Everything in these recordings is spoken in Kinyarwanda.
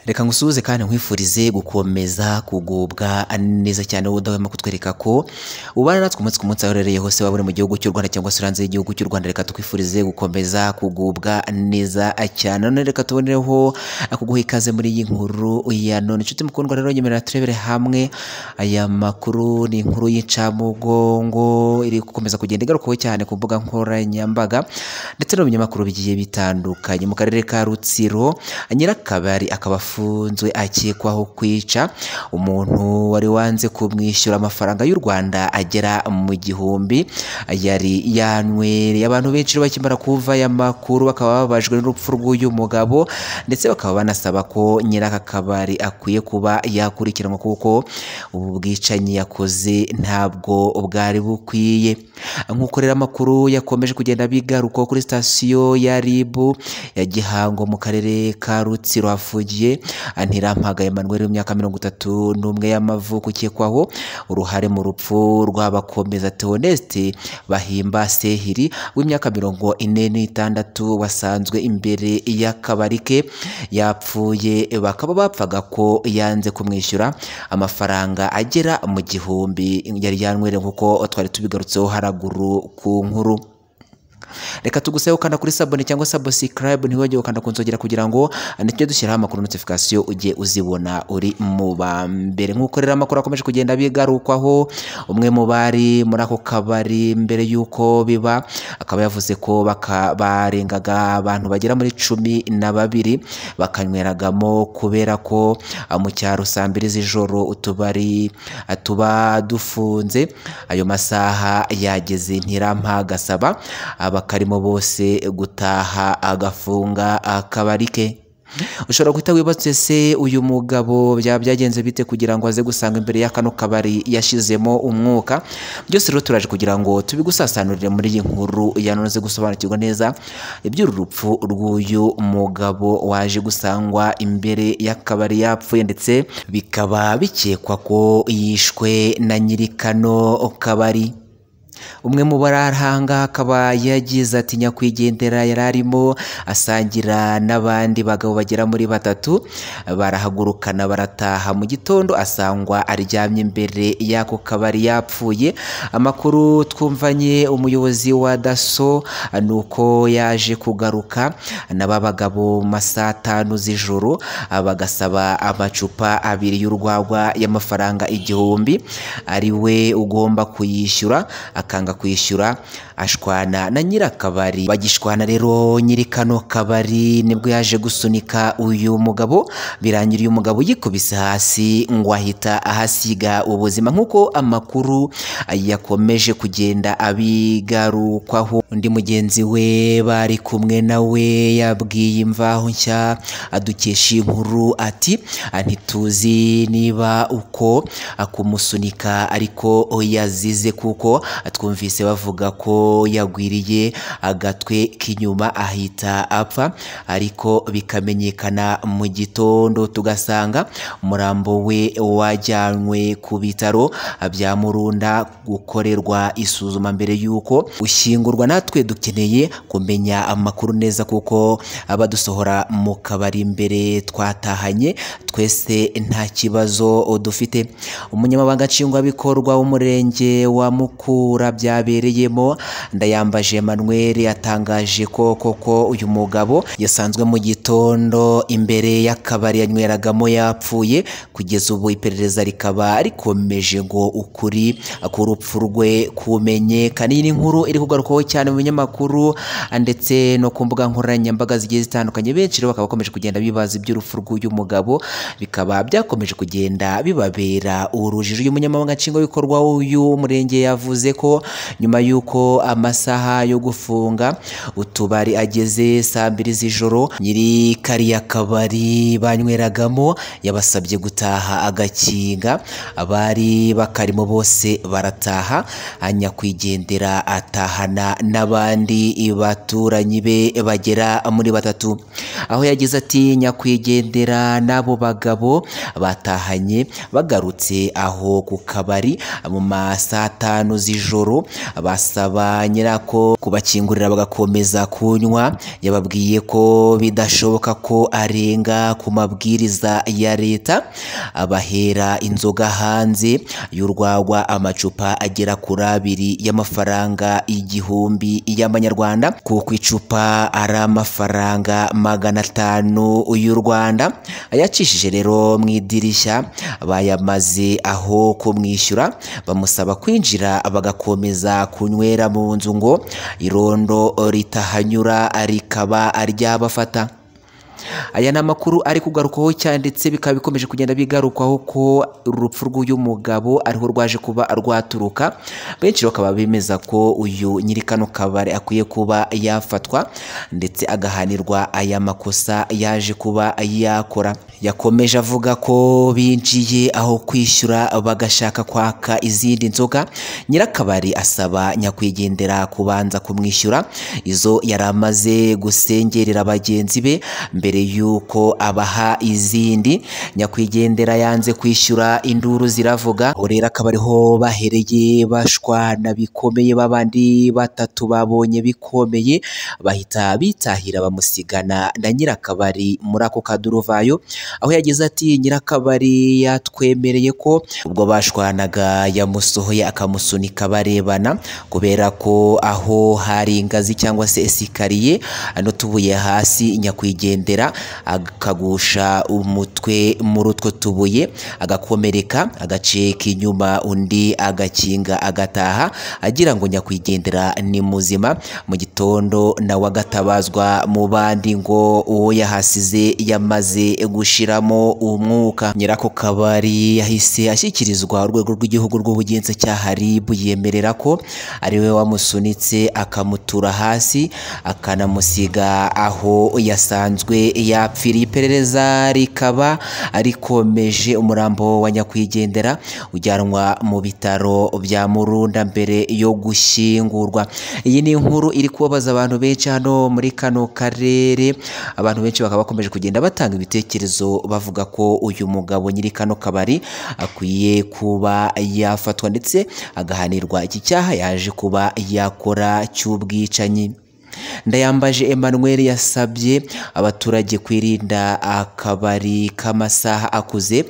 reka ngusuhuze kandi nkwifurize gukomeza kugubwa neza cyane wowe udahwema kutwereka ko ubana natwe umunsi ku munsi aho uherereye hose waba uri mu gihugu cy'u Rwanda cyangwa se hanze y'igihugu cy'u Rwanda reka tukwifurize gukomeza kugubwa neza cyane none reka tubonereho kuguha ikaze muri iyi nkuru ya none inshuti mukundwa rero nyemerera turebere hamwe aya makuru ni inkuru y'incamugongo iri gukomeza kugenda igarukaho cyane ku mbuga nkoranyambaga ndetse no mu binyamakuru bigiye bitandukanye mu karere ka Rutsiro nyirakabari akaba afunzwe akekwaho kwica umuntu wari wanze kumwishyura amafaranga y'u Rwanda agera mu gihumbi yari yanywereye abantu benshi rero bakimara kuva aya makuru bakaba babajwe n'urupfu rw'uyu mugabo ndetse bakaba banasaba ko nyiraka kabari akwiye kuba yakurikiranwa kuko ubu bwicanyi yakoze ntabwo bwari bukwiye nk'uko rero amakuru yakomeje kugenda bigarukaho kuri sitasiyo ya RIB ya Gihango mu karere ka Rutsiro hafungiye Antirampaga Emmanuel w'imyaka mirongo itatu n'umwe y'amavuko ukekwaho uruhare mu rupfu rw'abakomeza Theoneste Bahimba Sehiri w'imyaka mirongo ine n'itandatu wasanzwe imbere y'akabari ke yapfuye bakaba bapfaga ko yanze kumwishyura amafaranga agera mu gihumbi yari yanywere nk'uko twari tubigarutseho haraguru ku nkuru reka tuguseho ukanda kuri sabone cyangwa subscribe ntiwongere ukanda ku nzogera kugira ngo nitujye dushyiraho amakuru notification ujye uzibona uri mu ba mbere nk'uko rero amakuru akomeje kugenda bigarukwaho umwe mu bari muri ako kabari mbere y'uko biba akaba yavuze ko baka- barengaga abantu bagera muri cumi na babiri bakanyweragamo kubera ko ah, mu cyaro saa mbiri z'ijoro utubari ah, tuba dufunze ayo masaha yageze ntirampaga asaba abakarimo bose gutaha agafunga akabari ke ushobora guhita wibatse se uyu mugabo byaba byagenze bite kugira ngo aze gusanga imbere ya kano kabari yashizemo umwuka byose rero turaje kugira ngo tubigusasanurire muri iyi nkuru ya none uze gusobanukirwa neza iby'uru rupfu rw'uyu mugabo waje gusangwa imbere y'akabari yapfuye ndetse bikaba bikekwa ko yishwe na nyiri kano kabari umwe mu bararahanga akaba yagize ati nyakwigendera yari arimo asangira n'abandi bagabo bagera muri batatu barahagurukana barataha mu gitondo asangwa aryamye imbere y'ako kabari yapfuye amakuru twumvanye umuyobozi wa daso ni uko yaje kugaruka n'aba bagabo mu ma saa tanu z'ijoro bagasaba amacupa abiri y'urwagwa y'amafaranga igihumbi ari we ugomba kuyishyura akanga kwishyura ashwana na nyirakabari bagishwana rero nyiri kano kabari nibwo yaje gusunika uyu mugabo birangira uyu mugabo yikubise hasi ngo ahita ahasiga ubuzima nk'uko amakuru yakomeje kugenda abigarukwaho undi mugenzi we bari kumwe nawe yabwiye imvaho nshya adukesha iyi nkuru ati ntituzi niba uko akumusunika ariko yazize kuko twumvise bavuga ko yagwiriye agatwe k'inyuma ahita apfa ariko bikamenyekana mu gitondo tugasanga umurambo we wajyanywe ku bitaro bya murunda gukorerwa isuzuma mbere y'uko ushyingurwa natwe dukeneye kumenya amakuru neza kuko abadusohora mu kabari imbere twatahanye twese nta kibazo dufite umunyamabanga nshingwabikorwa w'umurenge wa Mukura byabereyemo ndayambaje Emmanuel yatangaje ko koko uyu mugabo yasanzwe mu gitondo imbere y'akabari yanyweragamo yapfuye kugeza ubu iperereza rikaba rikomeje ngo ukuri k'urupfu rwe kumenyekana iyi ni inkuru iri kugarukaho cyane mu binyamakuru ndetse no ku mbuga nkoranyambaga zigiye zitandukanye benshi rero bakaba bakomeje kugenda bibaza iby'urupfu rw'uyu mugabo bikaba byakomeje kugenda bibabera urujijo uyu munyamabanga nshingwabikorwa w'umurenge yavuze ko nyuma y'uko amasaha yo gufunga utubari ageze saa mbiri z'ijoro nyiri kariya kabari banyweragamo yabasabye gutaha agakinga abari bakarimo bose barataha nyakwigendera atahana n'abandi baturanyi be bagera muri batatu aho yagize ati nyakwigendera n'abo bagabo batahanye bagarutse aho ku kabari mu ma saa tanu z'ijoro basaba ba nyirako kubakingurira bagakomeza kunywa yababwiye ko bidashoboka ko arenga ku mabwiriza ya leta abahera inzoga hanze y'urwagwa amacupa agera kuri abiri y'amafaranga igihumbi y'amanyarwanda kuko icupa ari amafaranga magana atanu y'u Rwanda ayacishije rero mu idirishya bayamaze aho kumwishyura bamusaba kwinjira bagakomeza kunywera mu nzu ngo irondo ritahanyura rikaba ryabafata aya ni amakuru ari kugarukaho cyane ndetse bikaba bikomeje kugenda bigarukwaho ko urupfu rw'uyu mugabo ariho rwaje kuba rwaturuka benshi bakaba bemeza ko uyu nyiri kano kabari akwiye kuba yafatwa ndetse agahanirwa aya makosa yaje kuba yakora yakomeje avuga ko binjiye aho kwishyura bagashaka kwaka izindi nzoga nyirakabari asaba nyakwigendera kubanza kumwishyura izo yari amaze gusengerera bagenzi be mbere y'uko abaha izindi nyakwigendera yanze kwishyura induru ziravuga aho rero akaba ariho bahereye bashwana bikomeye babandi batatu babonye bikomeye bahita bitahira bamusigana na nyirakabari muri ako kaduruvayo aho yagize ati nyirakabari yatwemereye ko ubwo bashwanaga yamusohoye akamusunika barebana kubera ko aho hari ingazi cyangwa se esikariye ano tubuye hasi nyakwigendera akagusha umutwe muri utwo tubuye agakomereka agaceka inyuma undi agakinga agataha agira ngo nyakwigendera ni muzima mu gitondo nawe agatabazwa mu bandi ngo uwo yahasize yamaze gushiramo umwuka nyirako kabari yahise ashyikirizwa urwego rw'igihugu rw'ubugenzacyaha RIB yemerera ko ari we wamusunitse akamutura hasi akanamusiga aho yasanzwe yapfiriye iperereza rikaba rikomeje umurambo wa nyakwigendera ujyanwa mu bitaro bya murunda mbere yo gushyingurwa iyi ni inkuru iri kubabaza abantu benshi hano muri kano karere abantu benshi bakaba bakomeje kugenda batanga ibitekerezo bavuga ko uyu mugabo nyiri kano kabari akwiye kuba yafatwa ndetse agahanirwa iki cyaha yaje kuba yakora cy'ubwicanyi ndayambaje Emmanuel yasabye abaturage kwirinda akabari k'amasaha akuze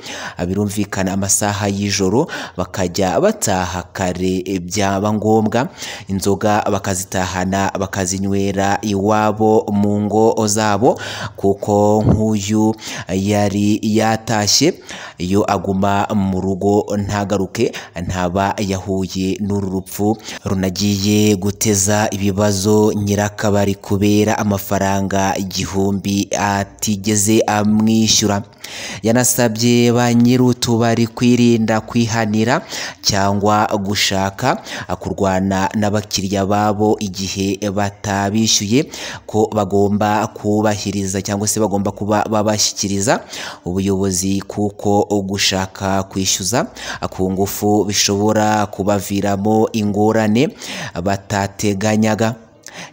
birumvikana amasaha y'ijoro bakajya bataha kare byaba ngombwa inzoga bakazitahana bakazinywera iwabo mu ngo zabo kuko nk'uyu yari yatashye iyo aguma mu rugo ntagaruke ntaba yahuye n'uru rupfu runagiye guteza ibibazo nyiraka akabari kubera amafaranga igihumbi atigeze amwishyura yanasabye ba nyir'utubari kwirinda kwihanira cyangwa gushaka kurwana n'abakiriya babo igihe batabishyuye ko bagomba kubahiriza cyangwa se bagomba kuba babashyikiriza ubuyobozi kuko gushaka kwishyuza ku ngufu bishobora kubaviramo ingorane batateganyaga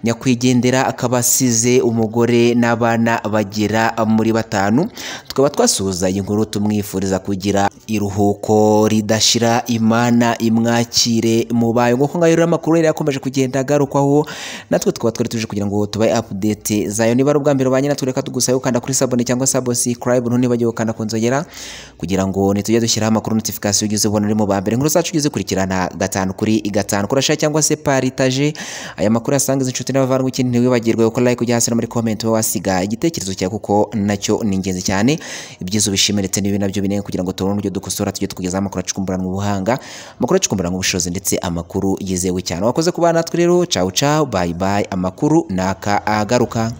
nyakwigendera akaba asize umugore n'abana bagera muri batanu tukaba twasuhuza iyi nkuru tumwifuriza kugira iruhuko ridashira imana imwakire mu bayo nk'uko ngayo rero amakuru yari yakomeje kugenda agarukwaho natwe tukaba twari tuje kugira ngo tubaye apudete zayo niba ari ubwa mbere ba nyina tureka tugusabe gukanda kuri sabone cyangwa sabo sikarayibu ntubagiwe gukanda ku nzogera kugira ngo nitujye dushyiraho amakuru notifikasiyo ugeze ubona uri mu ba mbere inkuru zacu ugeze ukurikirana gatanu kuri gatanu kurasha cyangwa se paritaje aya makuru yasangiza inshuti n'abavandimwe ikindi ntiwibagirwe gukora like ujya hasi no muri comment wowe wasiga igitekerezo cyawe kuko nacyo ni ingenzi cyane ibyiza ubishima ndetse n'ibi nabyo binenga kugira ngo tubone uburyo dukosora tujye tukugezaho amakuru acukumburanwa ubuhanga amakuru acukumburanwa ubushobozi ndetse amakuru yizewe cyane wakoze kubana natwe rero cawu cawu bayi bayi amakuru naka agaruka